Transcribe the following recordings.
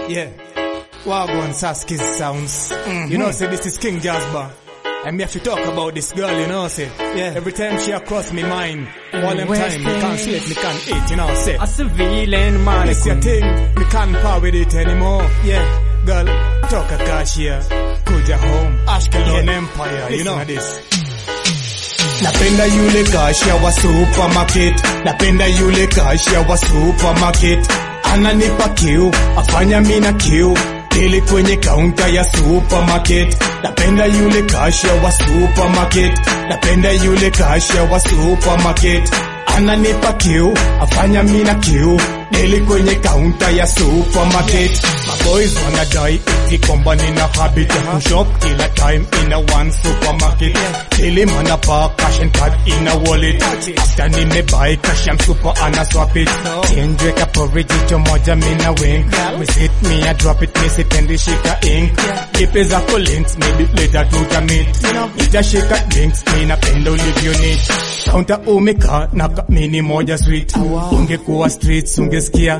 Yeah. Wagwan Saski's sounds. You know, say this is King Jasper. And me have to talk about this girl, you know, say. Yeah. Every time she across me mind, all them West time, me can't sleep, me can't eat, you know, say. A civilian man. This your thing, me can't part with it anymore. Yeah. Girl, talk a cash here. Kuja home. Ashkelon Empire, you know this. Napenda yule kasha wa supermarket, napenda yule kasha wa supermarket, ananipa kiu, afanya mina kiu ili kwenye kaunta ya supermarket. Napenda yule kasha wa supermarket, napenda yule kasha wa supermarket, ananipa kiu, afanya mina kiu ili kwenye kaunta ya supermarket. My boys wanna die eti kwamba nina habit ya kushop kila time in a one supermarket. Daily man pa cash and card in a wallet. After nimebuy cash I'm super ana swap it. Change weka porridge jicho moja mina wink. Visit me I drop it me sipendi shika ink. Ipe zako links maybe later tutamit. Nitashika links mi napenda ulivyo neat. Counter umeka na kamini moja sweet. Ungekuwa streets ungesikia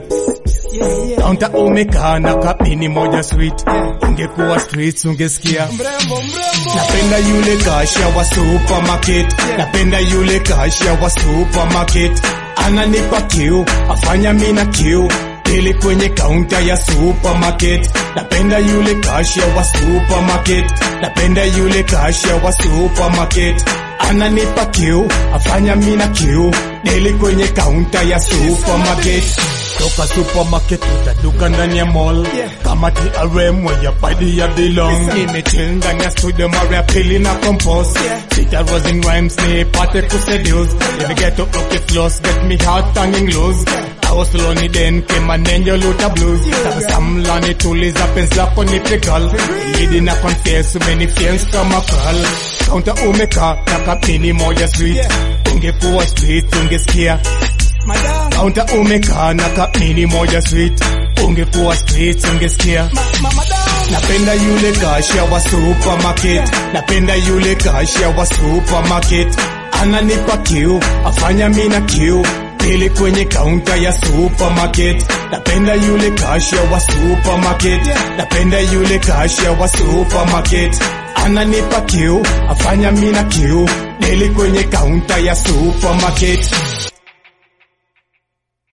Kaunta umekaa na kapini moja sweet, ungekuwa streets ungesikia. Napenda yule kasha wa supermarket, napenda yule kasha wa supermarket, ananipa kiu, afanya mina kiu ili kwenye kaunta ya supermarket. Napenda yule kasha wa supermarket, napenda yule kasha wa supermarket, ananipa kiu, afanya mina kiu ili kwenye kaunta ya supermarket. Toka supermarket utaduka ndani ya mall kama TRM where your body ya belong Nimechill ndani ya studio mara ya pili na compose Sita rose in rhymes ni pate kuseduce Let get to okay flows get me heart hanging loose I was lonely then came an angel luta blues Tabasamu ni tuliza penzi lako ni pickle Lidi na confess many fears kama curl Counter umeka na kapini moja sweet Ungekuwa street ungesikia Madam. Kaunta umekaa na kamini moja sweet, ungekuwa streets ungesikia. Napenda yule kasha wa supermarket, napenda yule kasha wa supermarket, ananipa kiu, afanya mina kiu ili kwenye kaunta ya supermarket. Napenda yule kasha wa supermarket, napenda yule kasha wa supermarket, ananipa kiu, afanya mina kiu ili kwenye kaunta ya supermarket.